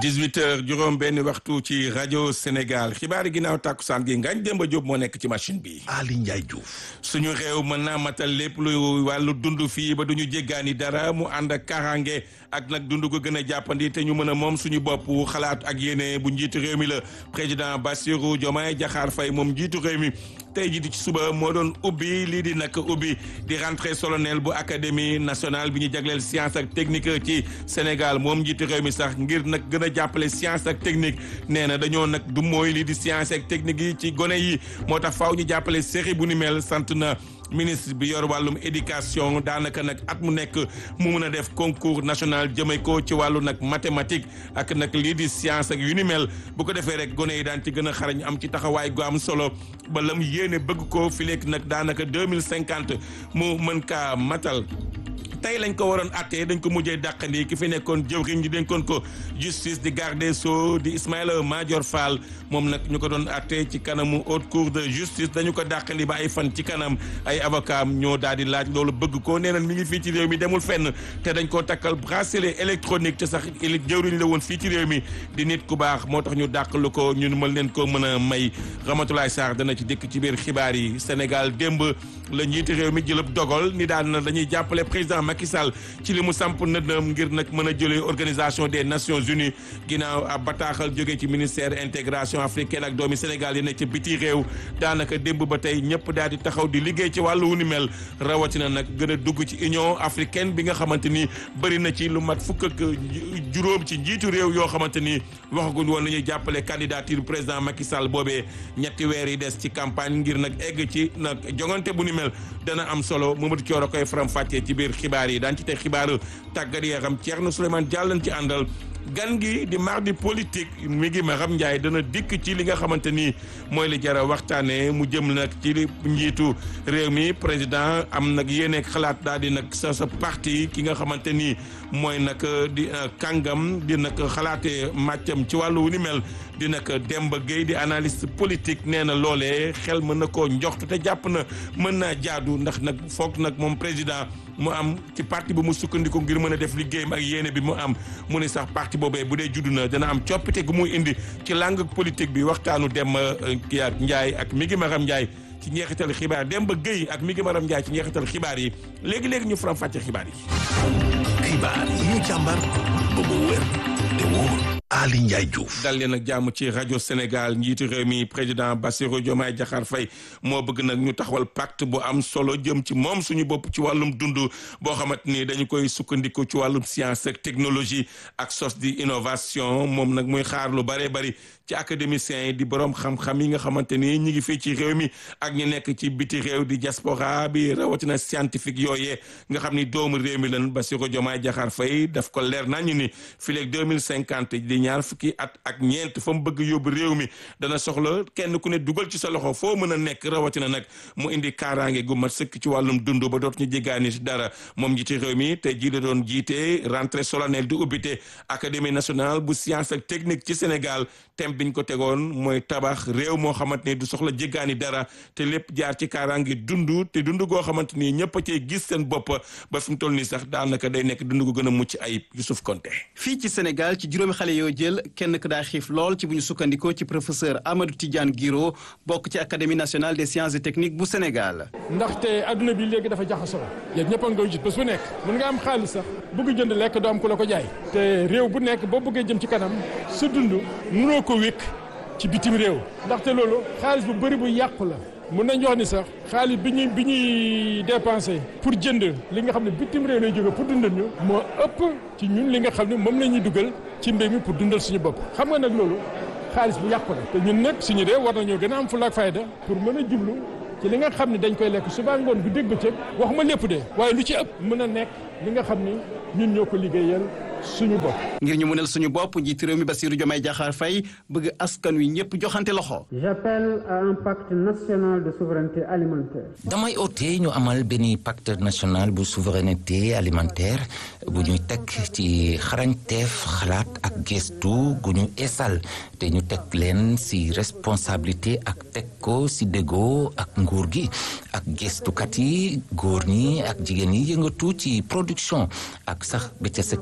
18 heures juróom benn waxtu ci rajo Sénégal xibaari ginnaaw tàkkusaan gi Ngagne Demba Diop moo nekk ci machine bi. Ali Ndiaye Diouf. suñu réew mën naa matal lépp lu wàllu dund fii ba duñu jéggaani dara mu ànd ak kaaraange ak nag dund ko gën a jàppandi te ñu mën a moom suñu bopp xalaat ak yéene bu njiitu réew mi la président Bassirou Diomaye Diakhar Faye moom njiitu réew mi. tey jii di ci suba moo doon ubbi lii di nag ubbi di rentrée solennelle bu académie nationale bi ñu jagleel science ak technique ci Sénégal moom njiitu réew mi sax ngir nag gën a jàppale science ak technique nee na dañoo nag du mooy lii di science ak technique yi ci gone yi moo tax faaw ñu jàppale série bu ni mel sant na ministre bi yor wàllum éducation daanaka nag at mu nekk mu mun a def concours national jëme ko ci wàllu nag mathématique ak nag lii di science ak yu ni mel bu ko defee rek gone yi daan ci gën a xarañ am ci taxawaay gu am solo ba lam yéene bëgg ko fi lekk nag daanaka deux mille cinquante mu mën kaa matal. tey lañ ko waroon attee dañ ko mujjee dàqandi ki fi nekkoon jëwriñ ji dénkoon ko justice di garde des sceaux di Ismaïla Madior Fall moom nag ñu ko doon attee ci kanamu haute cour de justice dañu ko dàqandi ba ay fan ci kanam ay avocat ñoo daal di laaj loolu bëgg ko nee na mi ngi fii ci réew mi demul fenn te dañ koo takkal bracelet électronique te sax jëwriñ la woon fii ci réew mi di nit ku baax moo tax ñu dàqalu ko ñun mën leen ko mën a may Ramatoulaye Sarr dana ci dikk ci biir xibaar yi Sénégal démb la njiiti réew mi jëlëb dogal ni daan na dañuy jàppale président Macky Sall ci li mu samp nëddam ngir nag mën a jëlee organisation des nations unies ginnaaw ab bataaxal jógee ci ministère intégration africaine ak doomi Sénégal yi nekk ci biti réew daanaka démb ba tey ñëpp daal di taxaw di liggéey ci wàllu wu ni mel rawatina nag gën a dugg ci union africaine bi nga xamante ni bëri na ci lu mat fukk ak juróom ci njiitu réew yoo xamante ni waxaguñ woon nañuy jàppale candidature président Macky Sall boobee ñetti weer yi des ci campagne ngir nag egg ci nag jongante bu ni mel dana am solo Mamadou Thioro koy faram fàccee ci biir xibaar yi daan ci te xibaaru tàggat yaram Thierno Souleymane Diallo ci àndal gan gi di mardi politique mi ngi Maram Ndiaye dana dikk ci li nga xamante ni mooy li jara waxtaanee mu jëm nag ci njiitu réew mi président am nag yéene xalaat daal di nag sa sa parti ki nga xamante ni mooy nag di kàngam di nag xalaatee màccam ci wàllu wu ni mel di nag Demba Gueye di analyste politique nee na loolee xel mën na koo njoxtu te jàpp na mën naa jaadu ndax nag foog nag moom président mu am ci parti bu mu sukkandiku ngir mën a def liggéeyam ak yéene bi mu am mu ne sax parti boobee bu dee juddu na dana am coppite gu muy indi ci langue politique bi waxtaanu dem kii ak Ndiaye ak mi ngi Maram Ndiaye ci njeexital xibaar Demba Gueye ak mi ngi Maram Ndiaye ci njeexital xibaar yi léegi léegi ñu faram fàcce xibaar yi. xibaar yi ñu càmbar ba mu wér te wóor. Ali Ndiaye Diouf. dal leen ak jàmm ci rajo Sénégal njiitu réew mi président Bassirou Diomaye Diakhar Faye moo bëgg nag ñu taxawal pacte bu am solo jëm ci moom suñu bopp ci wàllum dund boo xamante ni dañu koy sukkandiku ci wàllum science ak technologie ak sos di innovation moom nag muy xaar lu bëree bëri ci académiciens yi di borom xam-xam yi nga xamante ni ñi ngi fii ci réew mi ak ñu nekk ci biti réew di diaspora bi rawatina scientifique yooyee nga xam ni doomu réew mi lan Bassirou Diomaye Diakhar Faye daf ko leer nañu ni fileeg deux mille cinquante di ñaar fukki at ak ñeent fa mu bëgg yóbbu réew mi dana soxla kenn ku ne dugal ci sa loxo foo mën a nekk rawatina nag mu indi kaaraange gu mat sëkk ci wàllum dund ba dootu ñu jéggaani dara moom njiiti réew mi te ji la doon jiite rentrée solennelle di ubbite académie nationale bu science ak technique ci Sénégal thème biñ ko tegoon mooy tabax réew moo xamante ni du soxla jéggaani dara te lépp jaar ci kaaraange dund te dund goo xamante ni ñëpp a cee gis seen bopp ba fi mu toll nii sax daanaka day nekk dund gu gën a mucc ayib Youssouf Konté fii ci Sénégal ci juróomi xale yoo jël kenn ku daa xiif lool ci bu ñu sukkandikoo ci professeur Amadou Tidiane Guiro bokk ci académie nationale des sciences et techniques bu Sénégal. ndaxte adduna bi léegi dafa jaxasoo yéen ñëpp a nga koy gis bés bu nekk mën nga am xaalis sax bëgg jënd lekk doo am ku la ko jaay. te réew bu nekk boo bëggee jëm ci kanam sa dund mënoo ko wékk ci bitim réew ndaxte loolu xaalis bu bëri bu yàqu la. mun nañu wax ni sax xaalis bi ñuy bi ñuy dépensé pour jënd li nga xam ne bitim réew lay jóge pour dundal ñu moo ëpp ci ñun li nga xam ne moom la ñuy dugal ci mbéy mi pour dundal suñu bopp xam nga nag loolu xaalis bu yàqu la te ñun nag suñu réew war nañoo gën a am fulla ak fayda pour mën a jublu ci li nga xam ne dañ koy lekk suba ngoon bu dégg bëccëg waxuma lépp de waaye lu ci ëpp mën a nekk li nga xam ni ñun ñoo ko liggéeyal suñu bopp. ngir ñu mënal suñu bopp njiitu réew mi Bassirou Diomaye Diakhar Faye bëgg askan wi ñëpp joxante loxo. J'appelle à un pacte national de souveraineté alimentaire. damay oote ñu amal benn pacte national bu souveraineté alimentaire bu ñuy teg ci xarañteef xalaat ak gestu gu ñu esal te ñu teg leen ci responsabilité ak teg ko ci déggoo ak nguur gi ak gestukat yi góor ñi ak jigéen yi yëngatu ci production ak sax ba ca secteur privé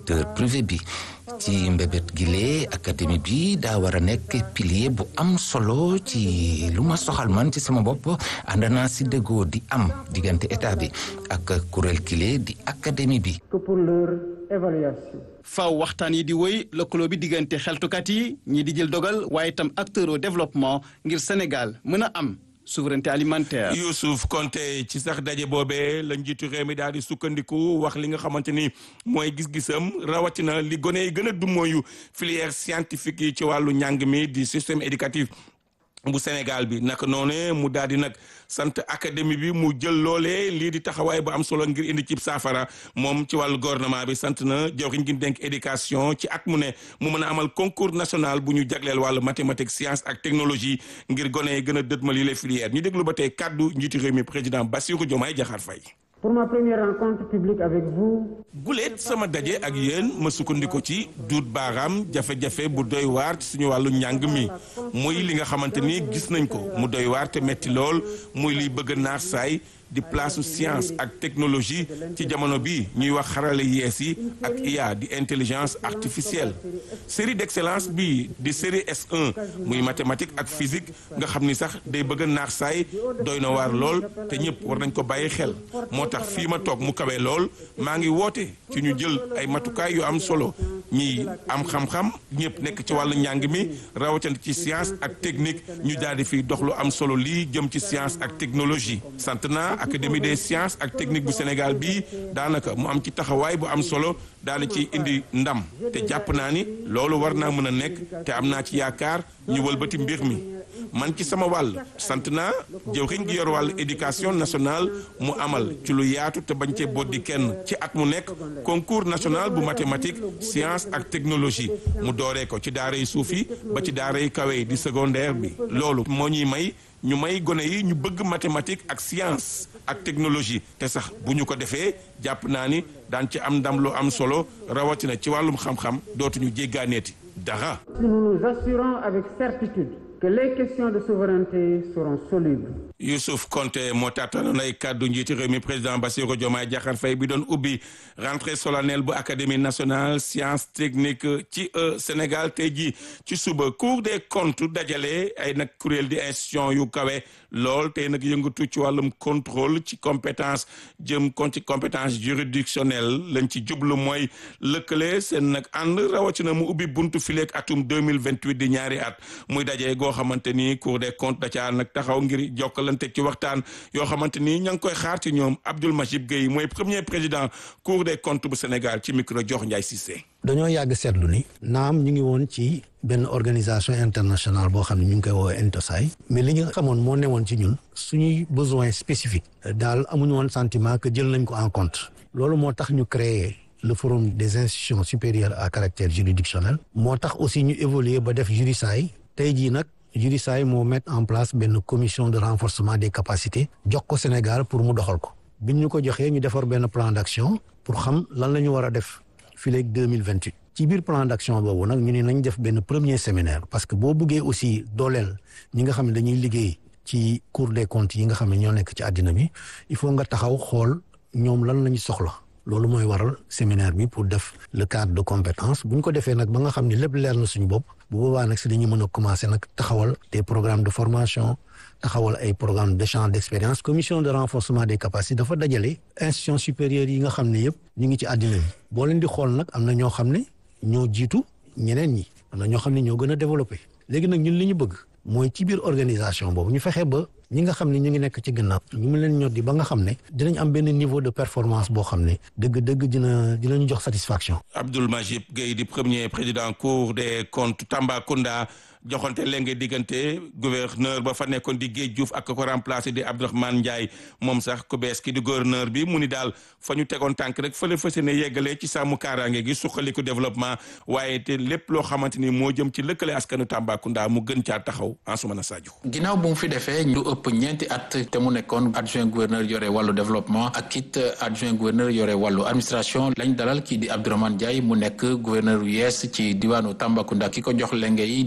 rénové bi ci mbébét gile académie bi daa war a nekk pilier bu am solo ci lu ma soxal man ci sama bopp ànd naa si déggoo di am diggante état bi ak kuréel gile di académie bi. que pour leur évaluation. faaw waxtaan yi di wéy lëkkaloo bi diggante xeltukat yi ñi di jël dogal waaye itam acteur au développement ngir Sénégal mën a am. souveraineté alimentaire. Youssouf Konté ci sax daje boobee la njiitu réew mi daal di sukkandiku wax li nga xamante ni mooy gis-gisam rawatina li gone yi gën a dummóoyu filière scientifique yi ci wàllu njàng mi di système éducatif bu Sénégal bi naka noonu mu daal di nag sant académie bi mu jël loolee lii di taxawaay bu am solo ngir indi cib saafara moom ci wàllu gouvernement bi sant na jawriñ gi dénk éducation ci at mu ne mu mën a amal concours national bu ñu jagleel wàllu mathématique science ak technologie ngir gone yi gën a dëtmal yi les filières ñu déglu ba tey kàddu njiitu réew mi président Bassirou Diomaye Diakhar Faye Pour ma première rencontre publique avec vous. guleet sama daje ak yéen ma sukkandiku ci duut baaraam jafe-jafe bu doy waar ci suñu wàllu njàng mi muy li nga xamante ni gis nañ ko mu doy waar te metti lool muy liy bëgg naax saay di place science ak technologie ci jamono bi ñuy wax xarale yees yi ak IA di intelligence artificielle série d'excellence bi di série S1 muy mathématique ak physique nga xam ni sax day bëgg naax saay doy na waar lool te ñëpp war nañ ko bàyyi xel moo tax fii ma toog mu kawe lool maa ngi woote ci ñu jël ay matukaay yu am solo ñi am xam-xam ñëpp nekk ci wàllu njàng mi rawatina ci science ak technique ñu daal di fiy dox lu am solo lii jëm ci science ak technologie sant naa académie des sciences ak technique bu Sénégal bii daanaka mu am ci taxawaay bu am solo daal ci indi ndam te jàpp naa ni loolu war naa mën a nekk te am naa ci yaakaar ñu wëlbati mbir mi man ci sama wàll sant naa jëwriñ gi yor wàllu éducation nationale mu amal ci lu yaatu te bañ cee boddi kenn ci at mu nekk concours national bu mathématique science ak technologie mu dooree ko ci daara yi suuf yi ba ci daara yi kawe yi di secondaire bi loolu moo ñuy may ñu may gone yi ñu bëgg mathématique ak science ak technologie te sax bu ñu ko defee jàpp naa ni daan ci am ndam lu am solo rawatina ci wàllum xam-xam dootuñu jéggaaneeti dara. Si nous nous assurons avec certitude que les questions de souveraineté seront solubles. Youssouf Konté moo taataanoon ay kàddu njiiti réew mi président Bassirou Diomaye Diakhar Faye bi doon ubbi rentrée solennelle bu académie nationale science technique ci Sénégal tey jii ci suba cour des comptes dajale ay nag kuréel di institution yu kawe lool tey nag yëngatu ci wàllum contrôle ci compétence jëm kon ci compétence juridictionnelle lañ ci jublu mooy lëkkale seen nag ànd rawatina mu ubbi buntu fileeg atum 2028 di ñaari at muy daje goo xamante ni cour des comptes da caa nag taxaw ngir jokkalante ci waxtaan yoo xamante ni ña ngi koy xaar ci ñoom Abdoul Majib Gueye mooy premier président cour des comptes bu Sénégal ci micro jox Ndiaye Cissé. dañoo yàgg seetlu ni naam ñu ngi woon ci benn organisation internationale boo xam ne ñu ngi koy woowee Intosai mais li ñu xamoon moo newoon ci ñun suñuy besoin spécifique daal amuñu woon sentiment que jël nañ ko en compte loolu moo tax ñu créer le forum des institutions supérieures à caractère juridictionnel moo tax aussi ñu évoluer ba def Jurisaay tey jii nag Jurisaay moo mettre en place benn commission de renforcement des capacités jox ko Sénégal pour mu doxal ko biñ ñu ko joxee ñu defar benn plan d'action pour xam lan la ñu war a def fii léegi deux mille vingt huit ci biir plan d'action boobu nag ñu ne nañ def benn premier séminaire parce que boo bëggee aussi dooleel ñi nga xam ne dañuy liggéey ci cour des comptes yi nga xam ne ñoo nekk ci àddina bi il faut nga taxaw xool ñoom lan la ñu soxla loolu mooy waral séminaire bi pour def le cadre de compétence bu ñu ko defee nag ba nga xam ne lépp leer na suñu bopp bu boobaa nag si dañuy mën a commencer nag taxawal des programmes de formation taxawal ay programme d'échange d'expérience commission de renforcement des capacités dafa dajale institutions supérieures yi nga xam ne yëpp ñu ngi ci àddina bi boo leen di xool nag am na ñoo xam ne ñoo jiitu ñeneen ñi am na ñoo xam ne ñoo gën a développé léegi nag ñun li ñu bëgg mooy ci biir organisation boobu ñu fexe ba ñi nga xam ne ñu ngi nekk ci gannaaw ñu mu leen ñor di ba nga xam ne dinañ am benn niveau de performance boo xam ne dëgg-dëgg dina dinañu jox satisfaction. Abdoul Majib Gueye di premier président cour des comptes Tambacounda joxante léegi diggante gouverneur ba fa nekkoon di Guèye Diouf ak ko remplacé di Abdourahmane Ndiaye moom sax ku bees ki di gouverneur bi mu ni daal fa ñu tegoon tànk rek fële fas yéene yeggalee ci sàmm kaaraange gi suqaliku développement waaye te lépp loo xamante ni moo jëm ci lëkkale askanu Tambacounda mu gën caa taxaw Ansoumana Sadio. ginnaaw bu mu fi defee lu ëpp ñeenti at te mu nekkoon adjoint gouverneur yore wàllu développement ak it adjoint gouverneur yore wàllu administration lañ dalal kii di Abdourahmane Ndiaye mu nekk gouverneur yu yees ci diwaanu Tambacounda ki ko jox lenge yi di ministre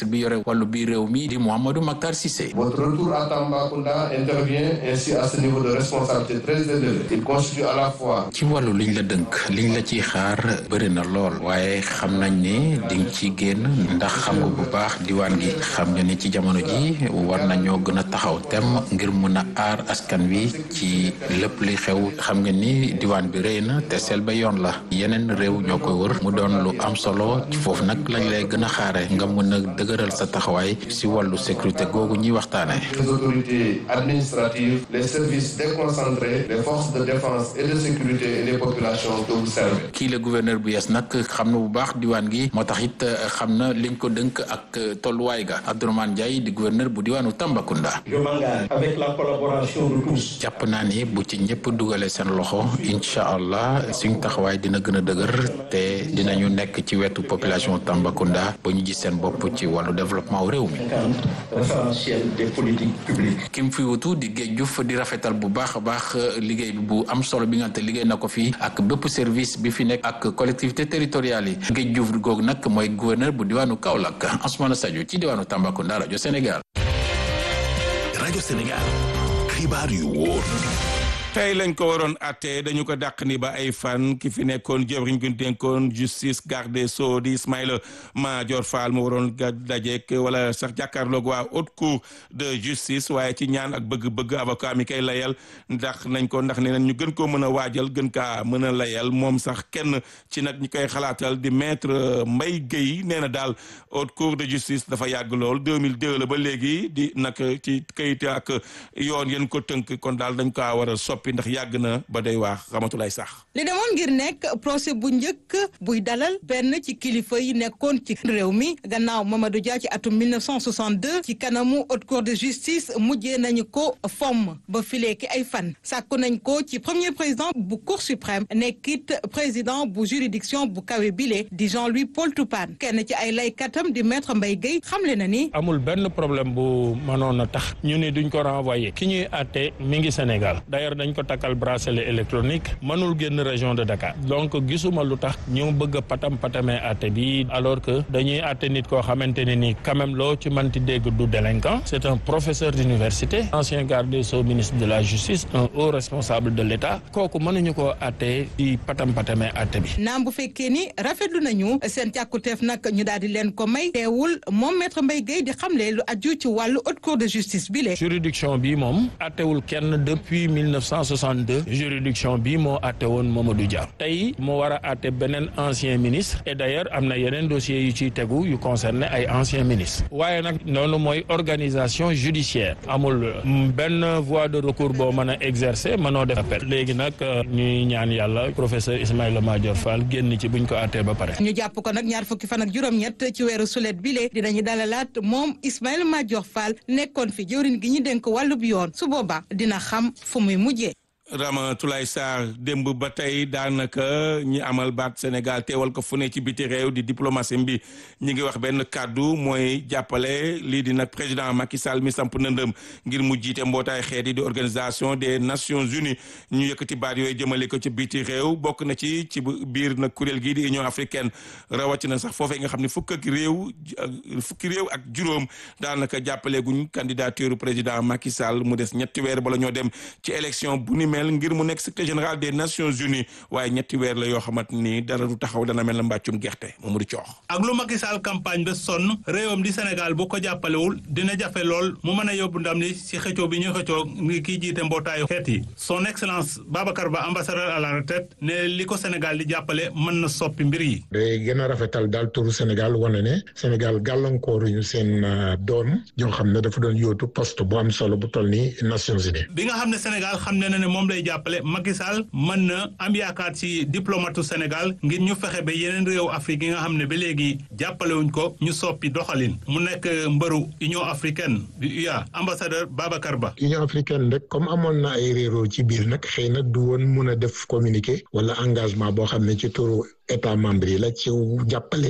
ministre bi yore wàllu biir réew mi di Mouhamadou Mactar Cissé. Votre retour à Tambacounda intervient ainsi à ce niveau de responsabilité très élevé. Il constitue à la fois. ci wàllu liñ la dënk liñ la ciy xaar bëri na lool waaye xam nañ ne dinga ci génn ndax xam nga bu baax diwaan gi xam nga ni ci jamono ji war nañoo gën a taxaw tem ngir mun a aar askan wi ci lépp li xew xam nga ni diwaan bi rëy na te sel ba yoon la yeneen réew ñoo koy wër mu doon lu am solo ci foofu nag lañ lay gën a xaare nga mën a dëgëral sa taxawaay si wàllu sécurité googu ñuy waxtaane Les autorités administratives, les services déconcentrés, les forces de défense et de sécurité et les populations que vous servez. kii la gouverneur bu yees nag xam na bu baax diwaan gi moo tax it xam na liñ ko dënk ak tolluwaay ga Abdourahmane Ndiaye di gouverneur bu diwaanu Tambacounda. Je m'engage avec la collaboration de tous. jàpp naa ni bu ci ñëpp dugalee seen loxo incha allah suñ taxawaay dina gën a dëgër te dinañu nekk ci wetu population Tambacounda ba ñu gis seen bopp ci wàllu développement réew mi. référentiel des politiques publiques. kim fi wutu di géej Diouf di rafetal bu baax a baax liggéey bi bu am solo bi nga xam te liggéey na ko fii ak bépp service bi fi nekk ak collectivité territoriale yi géej Diouf googu nag mooy gouverneur bu diwaanu Kaolack Ousmane Sadio ci diwaanu Tambacounda rajo Sénégal. rajo Sénégal xibaar yu wóor. tey lañ ko waroon àtte dañu ko dàq ni ba ay fan ki fi nekkoon jëwriñ gu dénkoon justice garde des sceaux di Ismaïla Madior Fall mu waroon ga dajeek wala sax jàkkaarloog waa haute cour de justice waaye ci ñaan ak bëgg-bëgg avocat mi koy layal ndax nañ ko ndax nee nañ ñu gën koo mën a waajal gën kaa mën a layal moom sax kenn ci nag ñi koy xalaatal di maître Mbaye Guèye nee na daal haute cour de justice dafa yàgg lool 2002 la ba léegi di nag ci kayit ak yoon yéen ko tënk kon daal dañ kaa war a soppi ndax yàgg na ba day waax xamatulay sax li demoon ngir nekk procès bu njëkk buy dalal benn ci kilifa yi nekkoon ci réew mi gannaaw Mamadou Dia ci atum 1962 ci kanamu haute cour de justice mujjee nañu ko fomm ba fileeki ay fan sàkku nañ ko ci premier président bu cour suprême nekkit président bu juridiction bu kawe bile di Jean-Louis Paul Toupane kenn ci ay laykatam di maître Mbaye Guèye xamle na ni amul benn problème bu mënoon a tax ñu ni duñ ko renvoyer ki ñuy àtte mi ngi Sénégal d'ailleurs dañ ko takkal bracelet électronique mënul génn région de Dakar donc gisuma lu tax ñu bëgg a patam patamee àtte bi alors que dañuy àtte nit koo xamante ne ni quand même loo ci manti dégg du délinquant c'est un professeur d'université ancien garde des sceaux ministre de la justice un haut responsable de l'État kooku mënuñu koo àtte di patam patamee àtte bi naam bu fekkee ni rafetlu nañu seen càkkuteef nag ñu daal di leen ko may teewul moom maître Mbaye Guèye di xamle lu aju ci wàllu haute cour de justice bi le juridiction bi moom àttewul kenn depuis 1962 juridiction bi moo àtte woon Mamadou Dia tey moo war a àtte beneen ancien ministre et d'ailleurs am na yeneen dossiers yu ciy tegu yu concerné ay anciens ministres waaye nag noonu mooy organisation judiciaire amul benn voie de recours boo mën a exercer mënoo def appel léegi nag ñuy ñaan yàlla professeur Ismaïla Madior Fall génn ci buñ ko àttee ba pare. ñu jàpp ko nag ñaar fukki fan ak juróom-ñett ci weeru sulet bile dinañu dalalaat moom Ismaïla Madior Fall nekkoon fi jëwriñ gi ñu dénk wàllub yoon su boobaa dina xam fu muy mujjee. Ramatoulaye Sarr démb ba tey daanaka ñi amal baat Sénégal teewal ko fu ne ci biti réew di diplomatie bi ñi ngi wax benn kàddu mooy jàppale lii di nag président Macky Sall mi samp nëndëm ngir mu jiite mbootaay xeet yi di organisation des Nations Unies ñu yëkkati baat yooyu jëmale ko ci biti réew bokk na ci ci biir nag kuréel gii di Union africaine rawatina sax foofee nga xam ne fukk ak réew fukki réew ak juróom daanaka jàppale guñ candidature président Macky Sall mu des ñetti weer bala ñoo dem ci élection bu ni mel ngir mu nekk secrétaire général des Nations Unies waaye ñetti weer la yoo xamante ni dara du taxaw dana mel na mbàccum gerte Mamadou Coox ak lu Macky Sall campagne ba sonn réewam di Sénégal bu ko jàppalewul dina jafe lool mu mën a yóbbu ndam li si xëccoo bi ñu xëccoo ngi kii jiite mbootaayu xeet yi son excellence Babacar Ba ambassadeur à la retraite ne li ko Sénégal di jàppale mën na soppi mbir yi day gën a rafetal daal turu Sénégal wane ne Sénégal gàllankooruñu seen doom yoo xam ne dafa doon yóotu poste bu am solo bu toll ni Nations Unies bi nga xam ne Sénégal xam ne na ne moom lay jàppale Macky Sall mën na am yaakaar ci diplomatu Sénégal ngir ñu fexe ba yeneen réew Afrique yi nga xam ne ba léegi jàppalewuñ ko ñu soppi doxalin mu nekk mbëru Union africaine du UA ambassadeur Babacar Ba. Union africaine rek comme amoon na ay réeroo ci biir nag xëy na du woon mun a def communiqué wala engagement boo xam ne ci turu état membre yi la ci jàppale